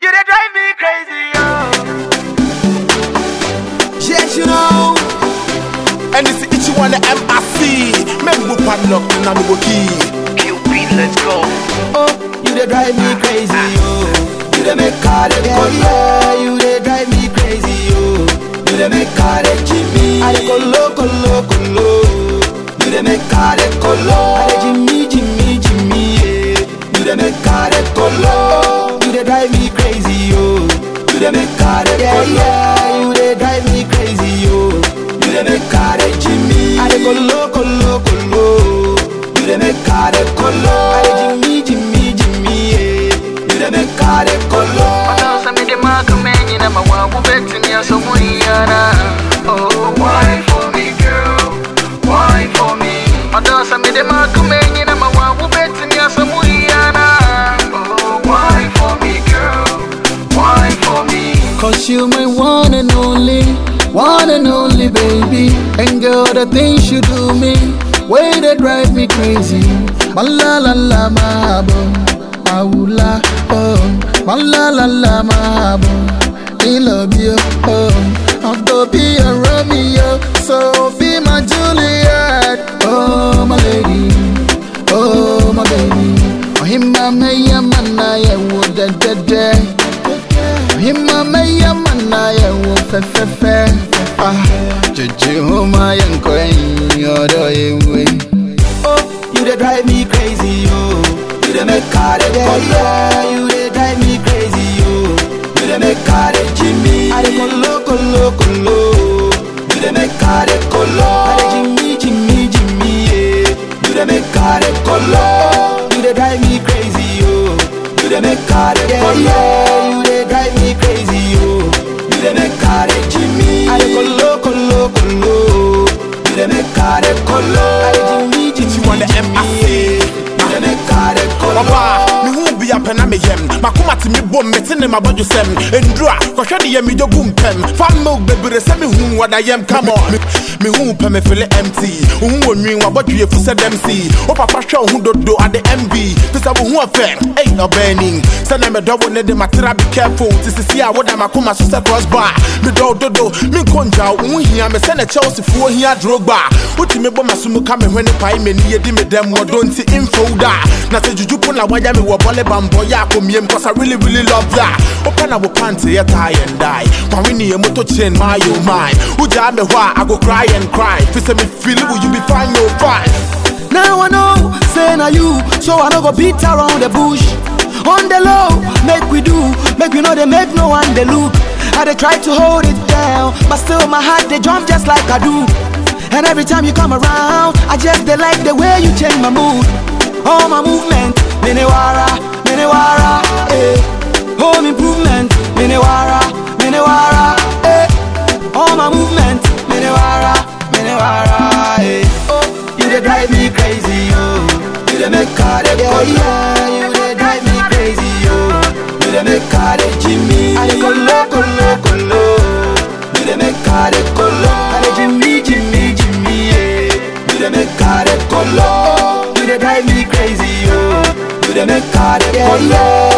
You dey drive me crazy, yo. Yes, you know. And it's each one the MRC. Men go padlock and I'm go key. QB, let's go. Oh, you dey drive me crazy, oh. You dey make car dey Yeah, colo. yeah, You dey drive me crazy, oh. You dey make car dey Jimmy. I dey colo, colo, colo. You dey make car dey colo. I dey Jimmy, Jimmy, Jimmy, yeah. You dey make car dey colo. You dey drive me crazy, oh. You dey make car dey Yeah, colo. yeah. You dey drive me crazy, oh. You dey make car dey Jimmy. I dey colo, colo, colo. You dey make car dey colo. I dey Jimmy, Jimmy, Jimmy, yeah. You dey make car dey colo. Sasa mi de maka menyi na mawabu beti ni aso muyana. Oh, why for me, girl? Why for me? Sasa mi de maka menyi na mawabu beti ni aso muyana. Oh, why for me, girl? Why for me? Cause you my one and only, one and only baby. And girl, the things you do me, way they drive me crazy. Malalala mabo, maula oh, malalala mabo. I love you oh, I'll go be a Romeo, so be my Juliet. Oh my lady, oh my baby. Oh him my maya mana ya wo da da da. Hima maya mana ya wo fe fe fe Ah, jeje homa ya nkwen yodo yewe Oh, you dey drive me crazy, oh. You dey make car dey Yeah, colo. yeah. You dey drive me crazy, oh. You dey make car dey Jimmy. I dey colo, colo, colo. You dey make car dey colo. I dey Jimmy, Jimmy, Jimmy, yeah. You dey make car dey colo. You dey drive me crazy, oh. You dey make car dey Yeah, colo. yeah. You dey drive me crazy, oh. You dey make car dey Jimmy. I dey colo, colo, colo. You dey make car dey colo. I dey Jimmy, Jimmy, want the Jimmy, MRC. yeah. You dey make car dey colo. Ọba, me hu bi apɛ na me yam makoma te me bom mete ne mabɔdwo sɛm ɛnduru a kɔhwɛ de yɛ medwo gu mpɛm fa milk bebree sɛ mehu wɔda yɛm come on Me- mehu pɛ me fele mt wohu wɔ nwin wabɔdwe yɛfu sɛ dɛm si wo papa hwɛ wo ho dodo ade mv fi sɛ wo ho ɔfɛ ei ɔbaani sɛnɛ medɔbo ne de matera be careful te sisi a woda makoma so sɛ crossbar medɔw dodo menkɔ ngyaw wo ho hia me sɛne chelseafoɔ hia drogba wotumi bɔ maso mu ka me hwene pae m'ani yɛdi me dɛm wɔdɔ nti imfo da na sɛ dwudwu po na wayɛ me wɔ bɔle bambɔ yɛ akɔmiem cause I really really love that wopɛ na wo pante yɛ tie and die kwawe ne yɛ moto chin my oh my wogyaa me hɔ a I go cry and cry fi sɛ me feel will you be fine no fine Now I know, say na you So I no go beat around the bush On the low, make we do Make we know they make no one they look I they try to hold it down But still my heart they jump just like I do And every time you come around I just they like the way you change my mood All my movement, minewara, minewara, eh Home improvement, minewara, minewara, eh All my movement, minewara, minewara, eh Oh, you dey drive me crazy, oh. You dey make car dey Yeah, colo. yeah. You dey drive me crazy, oh. You dey make car dey Jimmy. I dey colo, colo, colo. You dey make car dey colo. I dey Jimmy, Jimmy, Jimmy, yeah. You dey make car dey colo. You dey drive me crazy, oh. You dey make car dey Yeah, colo. yeah.